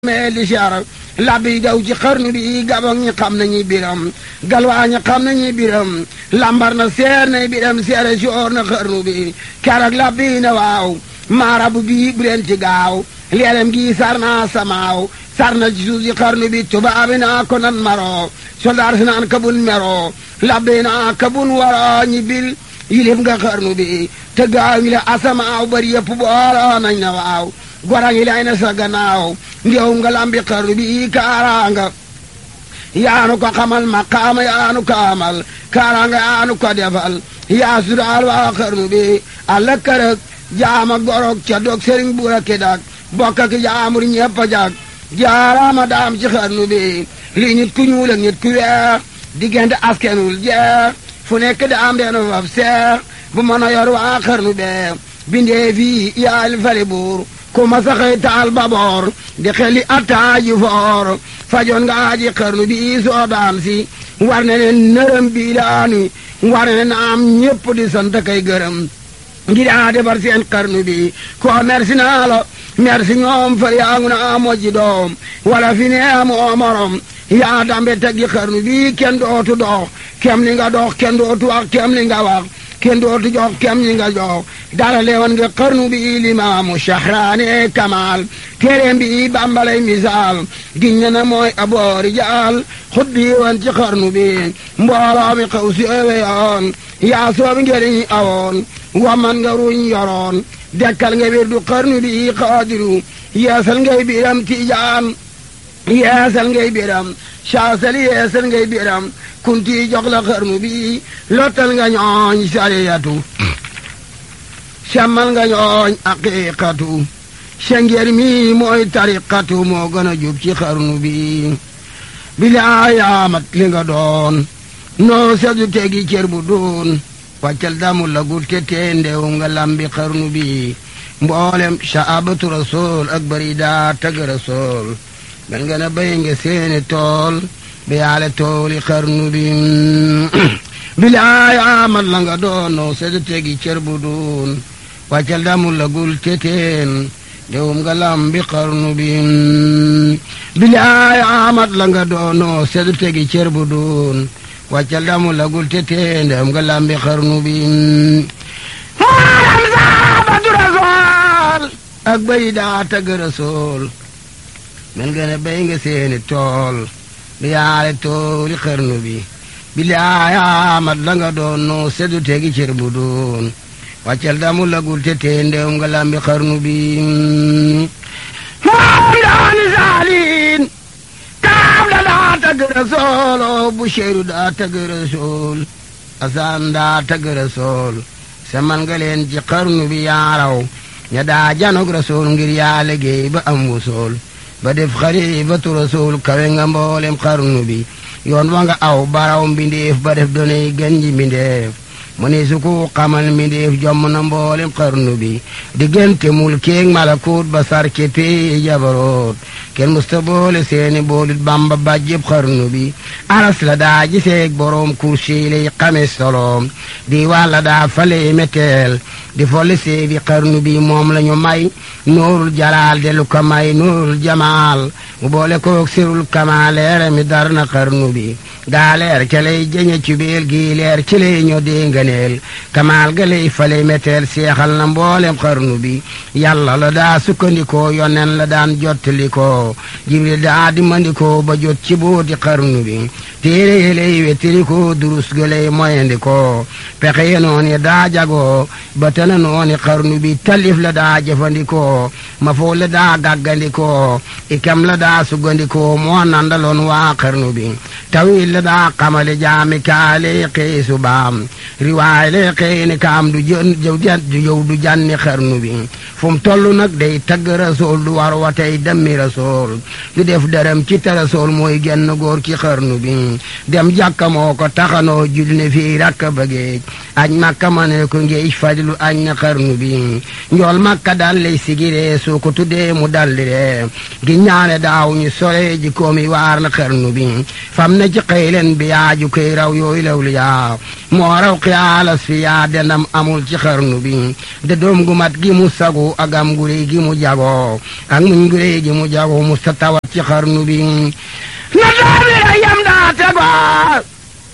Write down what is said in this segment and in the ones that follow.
mee li siyaara labbi daw ci xarnu bi gabon ñi xam nañu biram galwaa ñi xam nañu biram lambar na seer na biram seere si oor na xarnu bi keroog labbi na waaw maarabu bi bu leen ci gaaw leelem gi sar naa samaaw sar na ci suuf si xarnu bi tubaabi naa ko nan maro soldaar si naan kabun mero labbi naa kabun waro ñi bil yilif nga xarnu bi te gaaw ngi la asamaaw bari yëpp booloo nañ na waaw gora ngi lay na sa gannaaw ndew nga lambi xarnu bi kaaraanga yaanu ko xamal maqaama yaanu ko amal kaaraanga yaanu ko defal yaa sudaal waa xarnu bi alla kërëg jaama gorog ca dog sëriñ buura ki dak bokk ki jaamur ñepp a jag jaaraama daam ci xarnu bi lii nit ku ñuul ak nit ku weex diggante askenul jeex fu nekk daam deenu faf seex bu mën a yor waa xarnu bee bindee fii yaal fali buur ku ma saxee taal baboor di xeli attaaji foor fajoon nga aji xarnu bi soo daam si war ne ne nërëm bii laani war ne ne naam ñépp di sant kay gërëm ngir a defar seen xarnu bi ko merci naa la merci ñoom far yaa ngu naa mojji doom wala fi ne amoo morom yaa dambe teggi xarnu bi kenn dootu dox kem li nga dox kenn dootu wax kem li nga wax kenn dootu jox kem li nga jox dara leewan nga xarnu bi limaamu shahraane kamal téeréem bi bambalay misaal giñ ne na mooy aboori jaal xut bi woon ci xarnu bi mbooloo mi xaw si ewe yoon yaa soobi ngeriñ awoon waman nga ruñ yoroon dekkal nga wirdu xarnu bi xaadiru yeesal ngay biram tiijaan yeesal ngay biram saasal yeesal ngay biram kunti jox la xarnu bi lottal nga ñooñ sariyatu semmal nga ñooñ aqiqatu sengeer mi mooy tariqatu moo gën a jub ci xarnu bi bilaayamat li nga doon noo sedu tegi cër bu doon wàccal damu la gul te tee ndew nga lambi xarnu bi mboolem saabatu rasul ak bari daa tag rasul mel nga na bay nga seeni tool bi yaale tooli xarnu bi bilaay amat la nga doon noo sedu tegi cër bu doon wàccal damu la gul te teen ndewum nga lambi xarnu bi bilaay amat la nga doon noo sedu tegi cër bu doon wàccal damu lagul te tee ndem nga lambi xarnu bi maaram saabatu rasool ak bay daa tagg rasool mel nga ne bay nga seeni tool bi yaale tooli xarnu bi bilaay amat la nga doon noo sedu tegi cër bu doon wàccal damu lagul te tee ndem nga lambi xarnu bi maaram daani saaliin kaab la daa tagg rasool o Busheeru daa tagg rasool Asaan daa tagg rasool seman nga leen ci xarnu bi yaaraw ña daa janog rasool ngir yaa liggéey ba am wusool ba def xalifatu rasool kawe nga mboolem xarnu bi yoon wa nga aw baraw mbindeef ba def donay gën ji mbindeef mu ne su ko xamal mbindeef jomm na mboolem xarnu bi diggante mul keeg malakut ba sar ci pee jabaroot kenn musta boole seeni boolit bamba bàjjëb xarnu bi aras la daa giseeg boroom kursi lay xame soloom di wàlla daa fale meteel di folli seefi xarnu bi moom la ñu may nuurul jalaal de lu ko may nuurul jamaal mu boole koog sirul kamaaleere mi dar na xarnu bi gaa leer ca lay jëñe ci biir gii leer ci lay ñoo dee ngëneel kamaal ga lay fale meteel seexal na mboolem xarnu bi yàlla la daa sukkandikoo yonen la daan jottalikoo jibril daa di mandikoo ba jot ci booti xarnu bi téere yi lay wettirikoo durus ga lay moyandikoo pexe ye nooni daa jagoo ba tana nooni xarnu bi talif la daa jëfandikoo ma foo la daa gàggandikoo ikam la daa sugandikoo moo nandaloon waa xarnu bi tawil la daa xamale jaami kaale xëy subaam riwaay le xëy ni kaam du jën du yow du janni xarnu bi fu mu toll nag day tagg rasool du war wa tey demmi rasool du def dërëm ci te rasool mooy genn góor ci xarnu bi dem jàkka moo ko taxanoo julli ne fii rakk bëggeej añ makka ma ne ko ngeej fadilu añ na xarnu bi njool makka dal lay sigiree soo ko tuddee mu daldi ree gi ñaane daaw ñu sore ji koomi waar na xarnu bi fam na ci xëylen bi yaaju koy raw yooyu law li yaa moo raw xiyaalas fi yaa denam amul ci xarnu bi de doom gu mat gi mu sagu ak am gu réy gi mu jago ak muñ gu réy gi mu jago mu sa tawat ci xarnu bi na doomi la yam daa tegoo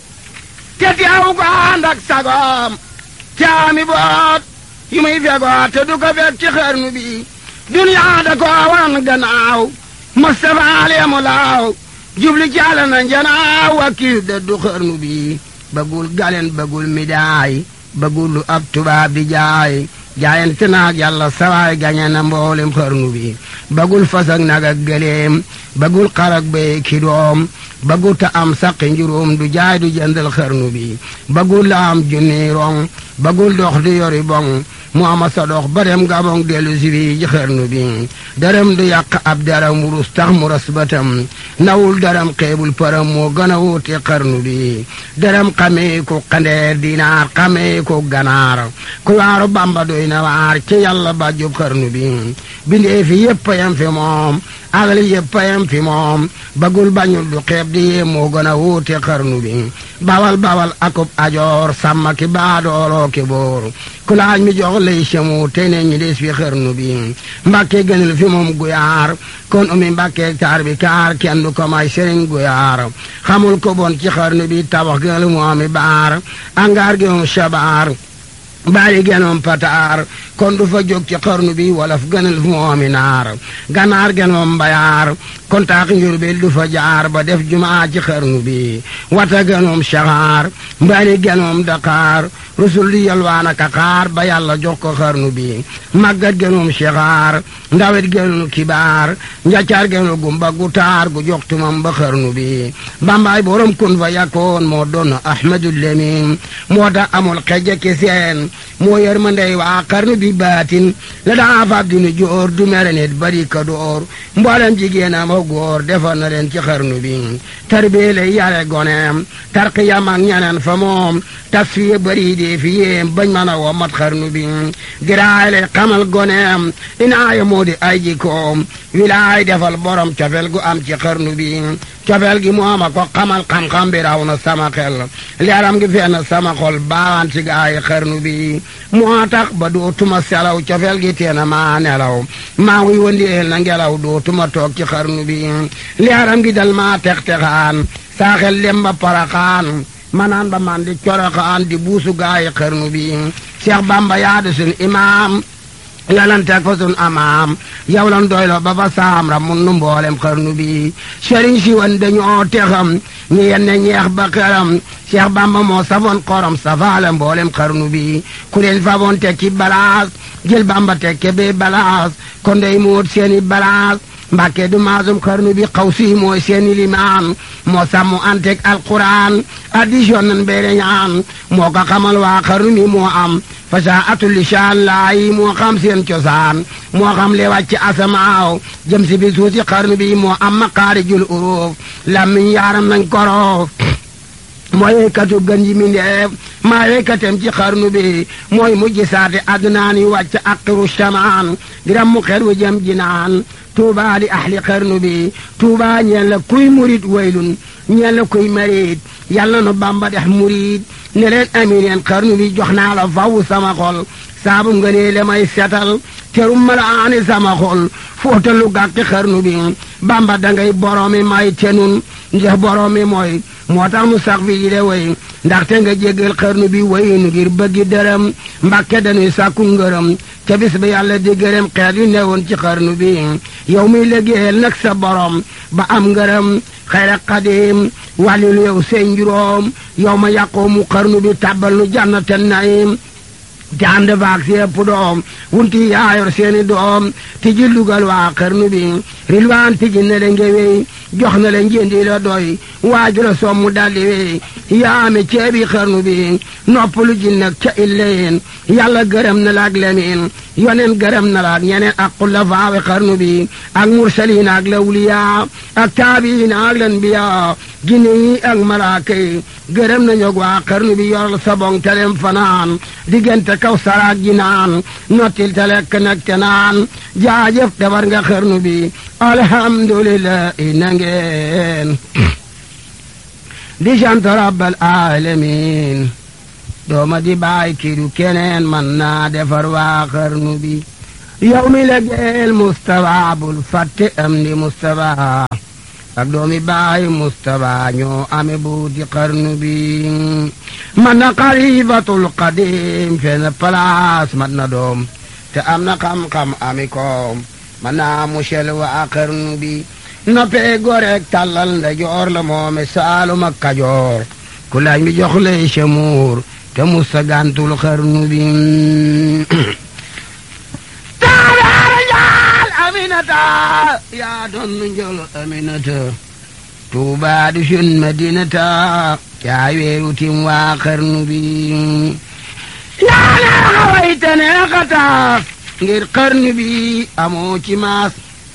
te teew ko ànd ak sagoom te ami boot yu muy fegoo te du ko fekk ci xarnu bi duniyaa da ko wan gannaaw Mustafa leemu laaw jubli caala na njanaaw wakiil da du xarnu bi bëggul galen bëggul midaay bëggul lu ab tubaab di jaay jaayante naag yàlla sawaay gañe na mboolem xarnu bi bëggul fas ak nag ak gëleem bëggul xar ak béy ki doom bëggul ta am saqi njuróom du jaay du jëndal xarnu bi bëggul la am junni rong bëggul dox du yori bong mu ama sa dox ba dem gabong dellu si bi ji xarnu bi dërëm du yàq ab daram wurus tax mu ras batam nawul daram xeebul param moo gën a wuute xarnu bi dërëm xamee ko xandeer dinaar xamee ko ganaar ku waaru bamba doy na waar ci yàlla ba jub xarnu bi bindee fi yëpp yam fi moom alal yëpp yam fi moom bagul bañul du xeeb di yee moo gën a wuute xarnu bi bawal bawal akub ajoor sàmm ki baadooloo ki boor ku laaj mi jox lay semu tey ne ñi des fi xarnu bi mbàkke gënal fi moom guyaar kon umi mbàkke taar bi kaar kenn du ko may sëriñ guyaar xamul ko bon ci xarnu bi tabax gënal mu ami baar angaar gi moom shabaar baari genoom pataar kon du fa jóg ci xarnu bi wolof gënal fu moomi naar ganaar genoom mbayaar kon taax njurbel du fa jaar ba def jumaa ci xarnu bi wata genoom saxaar mbaari genoom daqaar rusul di yalwaan ak xaar ba yàlla jox ko xarnu bi màggat genoom saxaar ndawet genoom kibaar njaccaar genoom gumba gu taar gu jox tumam ba xarnu bi bambaay borom kun fa yakkoon moo doon ahmadul lemin moo tax amul xejje ki seen moo yër ma ndey waa xarnu bi baatin la daa fab dinu joor du mere nit bari ka door mboolem jigéenam ak góor defar na leen ci xarnu bi tarbie lay yare goneem tarqiyam ak ñeneen fa moom tasfiye bari dee fi yéem bañ mën a womat xarnu bi giraay lay xamal goneem inaaya moo di ay jikoom wilaay defal borom cofel gu am ci xarnu bi cofel gi mooma ko xamal xam-xam bi raw na sama xel leeram gi fenn sama xol baawaan ci gaay xarnu bi moo tax ba dootuma selaw cofel gi teena maa nelaw maa ngi wëndeel na ngelaw dootuma toog ci xarnu bi leeram gi dal maa tex-texaan saa xel dem ba paraxaan manaan ba man di coroxaan di buusu gaay xarnu bi Cheikh Bamba yaadu sun imaam yalanteeg fa sun amaam yow lan doylo ba fa saam ra mun nu mboolem xarnu bi sëriñ si wan dañoo texam ñi yenne ñeex ba xeram Cheikh Bamba moo safoon xorom safaale mboolem xarnu bi ku leen faboon teg ci balaas jël Bamba teg ke bee balaas kon day muut seeni balaas mbàkke du maasum xarnu bi xaw si mooy seeni limaan moo sàmmu antek alquran addition nan beere ñaan moo ko xamal waa xarnu bi moo am fasaatul lisaan laayi moo xam seen cosaan moo xam le wàcc asamaaw jëm si bi suusi xarnu bi moo am maqaarijul uruuf lammiñ yaaram nañ koroof mooy weykatu gën ji mindeef maa weykatem ci xarnu bi mooy mujj saate adnaan yi wàcc aqiru shamaan diram mu xer wu jëm jinaan tuuba li ahli xarnu bi tuuba ñeen la kuy murit waylun ñeen la kuy marit yàlla nu bamba dex murit ne leen amineen xarnu bi jox naa la faw sama xol saabu nga nee le may setal terum malaani sama xol fóotalu gàkki xarnu bi bamba dangay boroomi may tenun ndax boroomi mooy moo tax nu sax fi yi de way ndaxte nga jéggal xarnu bi wayinu ngir bëggi dërëm mbàkke dañuy sàkku ngërëm ca bis bi yàlla di gërëm xeet yu newoon ci xarnu bi yow muy liggéeyal nag sa borom ba am ngërëm xayra xadim wàllilu yow seen juróom yow ma yàqoo mu xarnu bi tàbbal nu jànnate naim te ànd baag si ëpp doom wunti yaayor seeni doom ti ji lugal waa xarnu bi rilwaan ti ji ne le ngewey jox na le njëndi la doy waaju la sommu daldi wey yaame ceebi xarnu bi noppalu ji nag ca illeen yàlla gërëm na la ak lemin yonen gërëm na la ak ñeneen ak xulafaawe xarnu bi ak mursaliin ak lawliyaa ak taabiin ak lanbiyaa jinne yi ak malaaka yi gërëm nañu waa xarnu bi yoral sabong telem fanaan diggante kaw saraak ji naan nottil te lekk nag te naan jaajëf defar nga xarnu bi alhamdulillah na ngeen di sant rabbal alamin dooma di baay kiidu keneen man naa defar waa xarnu bi yow mi la geel Mustafa bul fàtte am di Mustafa ak doomi baay Mustafa ñoo ame buuti xarnu bi man na xalifatul qadim fenn place mat na doom te am na xam-xam ami koom man naa musel waa xarnu bi noppee goreek tàllal nda joor la moome saalum ak kajoor ku laaj mi jox lay semuur te musa gantul xarnu bi taabaara njaal aminata yaa doon njol aminata tuubaa du sun madinata yaa weeru tim waa xarnu bi yaa neexa wayte neexata ngir xarnu bi amoo ci maas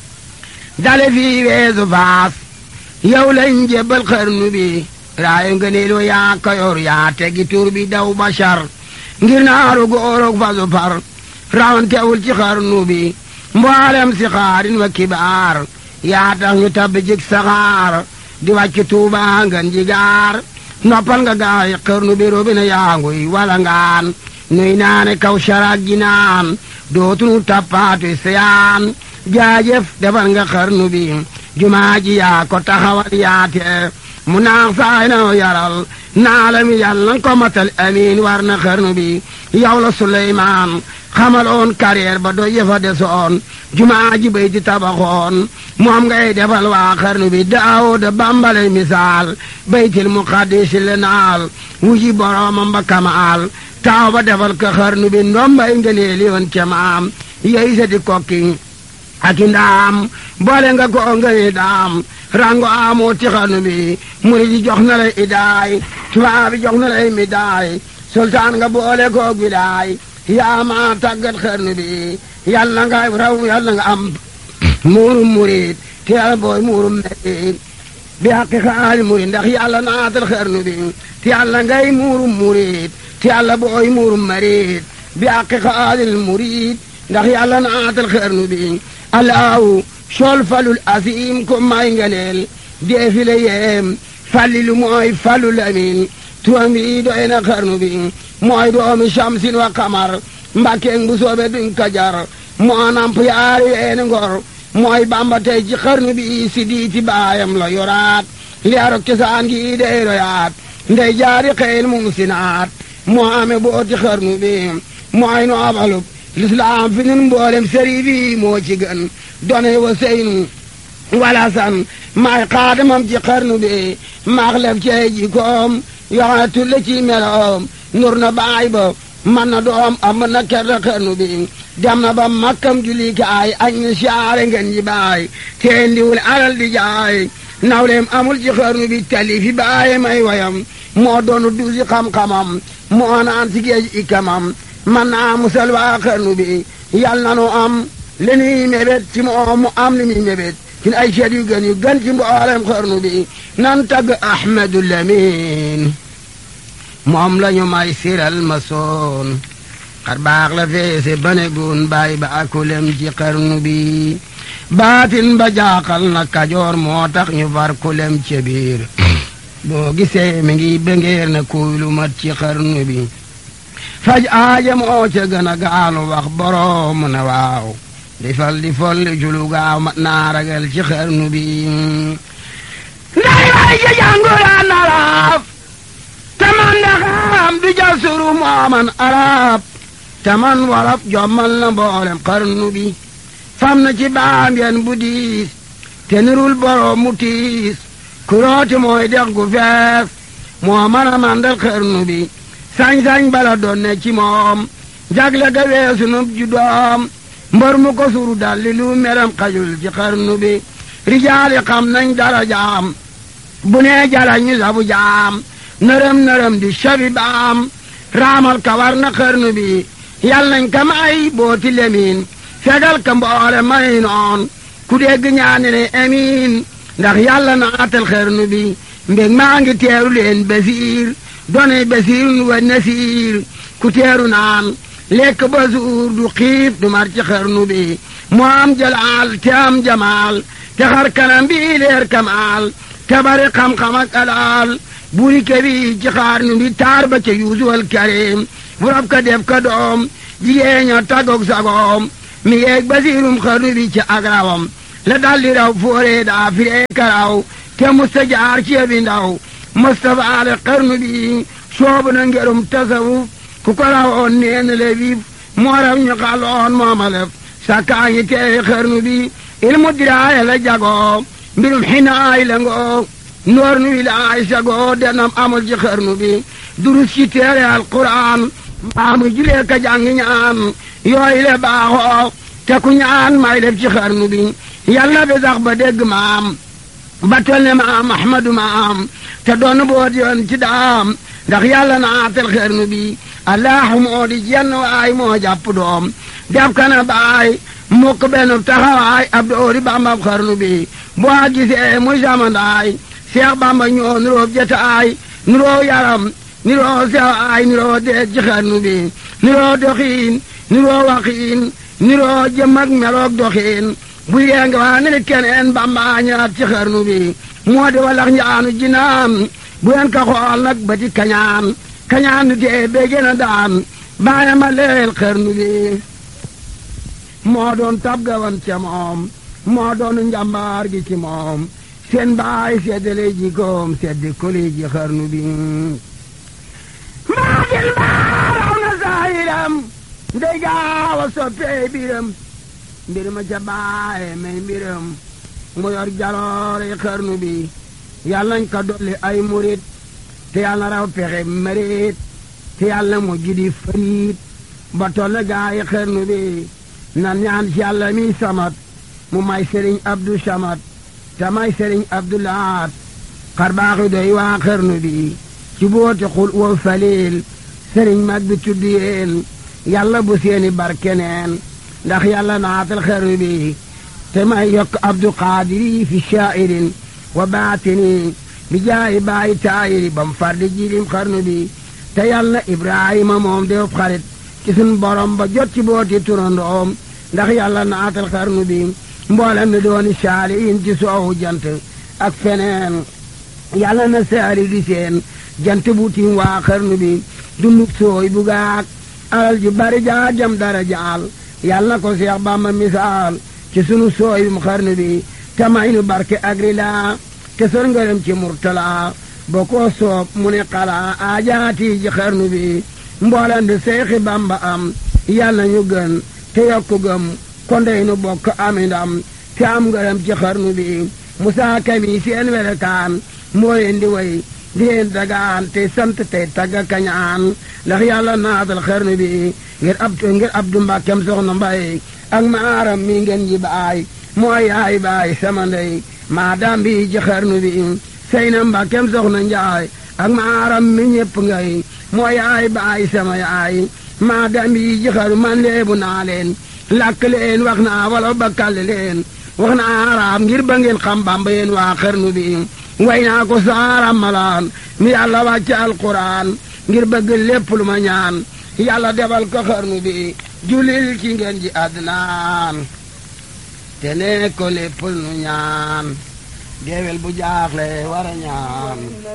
dale fii weesu faas yow lañ jébbal xarnu bi raayu nga neelu yaa kayor yaa tegi tur bi daw bashar ngir naaru góorog fasu far rawantewul ci xarnu bi mboolem si xaarin wa kibaar yaa tax ñu tabbi jik saxaar di wàcc tuuba ngan jigaar noppal nga gaay xarnu bi robina yaanguy wala ngaan nuy naane kaw saraag ji naan dootunu tappaatu siyaan jaajëf defal nga xarnu bi jumaa ji yaa ko taxawal yaate mu naax saay na yaral naalami yàlla na ko matal amiin war na xarnu bi yow la Suleymaan xamaloon carrière ba doy yëfa desoon jumaa ji bay di tabaxoon moom ngay defal waa xarnu bi Daawuda bambale misaal baytil muqaddis le naal wuji boroomam ba kamaal taaw ba defal ko xarnu bi ndombay ngëneeli woon ca maam yey sa di kokki aki ndaam boole nga ko ngëne daam rango amoo ci xarnu bi murid yi jox na lay idaay tubaab bi jox na lay midaay sultaan nga boole ko gidaay yaa ma tàggat xarnu bi yàlla nga raw yàlla nga am muurum murid te yàlla booy muurum merid bi haqi xaali murid ndax yàlla naatal xarnu bi te yàlla ngay muurum murid te yàlla booy muurum marid bi haqi xaalil murid ndax yàlla naatal xarnu bi alaaw sol falul asim ko may ngeneel deefile yeem fallilu mooy falul amin turam bi doy na xarnu bi mooy doomi shamsin wa kamar mbàkkeeng bu soobe duñ ko jar moo namp yaari weeni ngor mooy bamba tey ci xarnu bi si diiti baayam la yoraat liyaaro kesaan gi dey royaat ndey jaari xeyl mum sinaat moo ame booti xarnu bi mooy noobalub lislaam fi nun mboolem sëriif yi moo ci gën done wa seynu wala san maay xaadamam ci xarnu bi maax lef cey jikoom yoxone tulle ci meloom nur na baay ba man na doom am na kerta xarnu bi dem na ba makkam julikaay añ na siyaare ngeen ji baay teen diwul alal di jaay nawleem amul ci xarnu bi tali fi baaye may wayam moo doonu duusi xam-xamam moo naan si géej ikamam man naa musal waa xarnu bi yal na nu am li nuy mébét ci moom mu am li muy mébét ci ay seet yu gën yu gën ci mboolem xarnu bi nan tagg Ahmadu Lamin moom la ñu may siral ma soon xar baax la feese bane gun bàyyi ba akulem ci xarnu bi baatin ba jaaxal na kajoor moo tax ñu far kulem ca biir boo gisee mi ngi bengeer na kuy lu mat ci xarnu bi faj aaja moo ca gën a gaalu wax boroom ne waaw di fal di folli julu gaaw mat naa ragal ci xarnu bi nday way ja jànguraan arab taman ndaxaam du ja suru mooman arab taman warab jommal na mboolem xarnu bi fam na ci baam yen bu diis te nirul boroom mu tiis kurooti mooy dex gu fees moo mën a mandal xarnu bi sañ-sañ bala doon ne ci moom jagle ga weesu nub ju doom mbër mu ko suru dalli lu meram xajul ci xarnu bi rijaali xam nañ dara jaam bu nee jala ñu sabu jaam nërëm nërëm di shabi baam raamal ka war na xarnu bi yal nañ ka may booti lemin fegal ka mboole may noon ku dégg ñaani ne amiin ndax yàlla naatal xarnu bi mbég maa ngi teeru leen basiir donay basiirun wa nasiir ku teeru naan lekk ba suur du xiif du mar ci xarnu bi mu am jalaal te am jamaal te xar kanam bi leer kamaal te bari xam-xam ak alaal buri kebi ci xarnu bi taar ba ca yuusuwal karim bu rab ka def ka doom jigéeña tagog sagoom mi yeeg basiirum xarnu bi ci agrawam la daldi raw foore daa firee karaw te musta jaar ci bi ndaw mustafa ale xarnu bi soobu na ngerum tasawuf ku ko rawoon neen le vif moo raw ñu xaloon moomalef sakkaa ñi teewi xarnu bi ilmu diraaya la jagoo mbirum xinaay la ngoo noor nu wilaay sagoo denam amul ci xarnu bi durus ci teere alquran mbaamu julee ka jàngi ñaan yooyu le baaxoo te ku ñaan may def ci xarnu bi yàlla bi sax ba dégg maam ba tol ne maam ahmadu maam te doon boot yoon ci daam ndax yàlla naatal xarnu bi allahu moo di jenn waay moo jàpp doom def kana baay mukk benn taxawaay ab doori bambab xarnu bi boo gisee muy samandaay seex bamba ñoo nuroo jataay nuroo yaram nuroo sewaay nuroo deeg ci xarnu bi nuroo doxiin nuroo waxiin nuroo jëm ak meloog doxiin bu yee nga waa ne keneen bamba ñaat ci xarnu bi moo di walax njaanu jinaan bu yen ka xool nag ba ti kañaan kañaan nu tee bee gën a daan bàyyi ma leel xarnu bi moo doon tab gawan ca moom moo doon njàmbaar gi ci moom seen baay seddale jikoom seddi koli ji xarnu bi maa jël baaraw na saayiram ndey gaaw a soppee biram mbir ma ca baaye may mbiram mu yor jaloore xarnu bi yàlla nañ ko dolli ay murit te yàlla raw pexe mëreet te yàlla mu jidi faniit ba tolle gaayi xarnu bi nan ñaan ci yàlla mi samat mu may sëriñ abdu samat te may sëriñ abdu laat xar baaxi doy waa xarnu bi ci booti xul wa falil sëriñ mag bi tudd yéen yàlla bu seeni barkeneen ndax yàlla naatal xarnu bi te may yokk abdu qaadiri fi shaa'irin wa baatini bi jaayi baayi taayiri bam fardi jilim xarnu bi te yàlla ibrahima moom def xarit ci sun borom ba jot ci booti turandoom ndax yàlla naatal xarnu bi mboolem mi dooni saaliin ci soowu jant ak feneen yàlla na saali di seen jant bu tiim waa xarnu bi dunduk sooy bu gaak alal ji bari jaa jam dara jaal yàlla na ko seex bamba misaal ci sunu sooy bi mu xarnu bi te may nu barke agri laa te sor ngërëm ci murtala boo ko soob mu ne xalaa aajaati ji xarnu bi mboolem di seexi bamba am yàlla ñu gën te yokku gëm kondey nu bokk ami ndam te am ngërëm ci xarnu bi musaa kami seen welekaan moo leen di way di leen dagaan te sant tey tagga kañaan ndax yàlla naatal xarnu bi ngir ab ngir abdu mbàkkem soxna mbay ak maaram mi ngeen ji baay mooy yaay baay sama ndey maa daam bi ci xarnu bi sey na mbàkkem soxna njaay ak maaram mi ñépp ngay mooy yaay baay sama yaay maa daam bi ci xarnu man leebu naa leen làkk leen wax naa wala bakkal leen wax naa araam ngir ba ngeen xam bamba yéen waa xarnu bi way naa ko saaram malaan mi yàlla wàcce alquran ngir bëgg lépp lu ma ñaan yàlla defal ko xarnu bi julil ci ngeen ji adnaan te ne ko lépp nu ñaan deewel bu jaaxle war a ñaan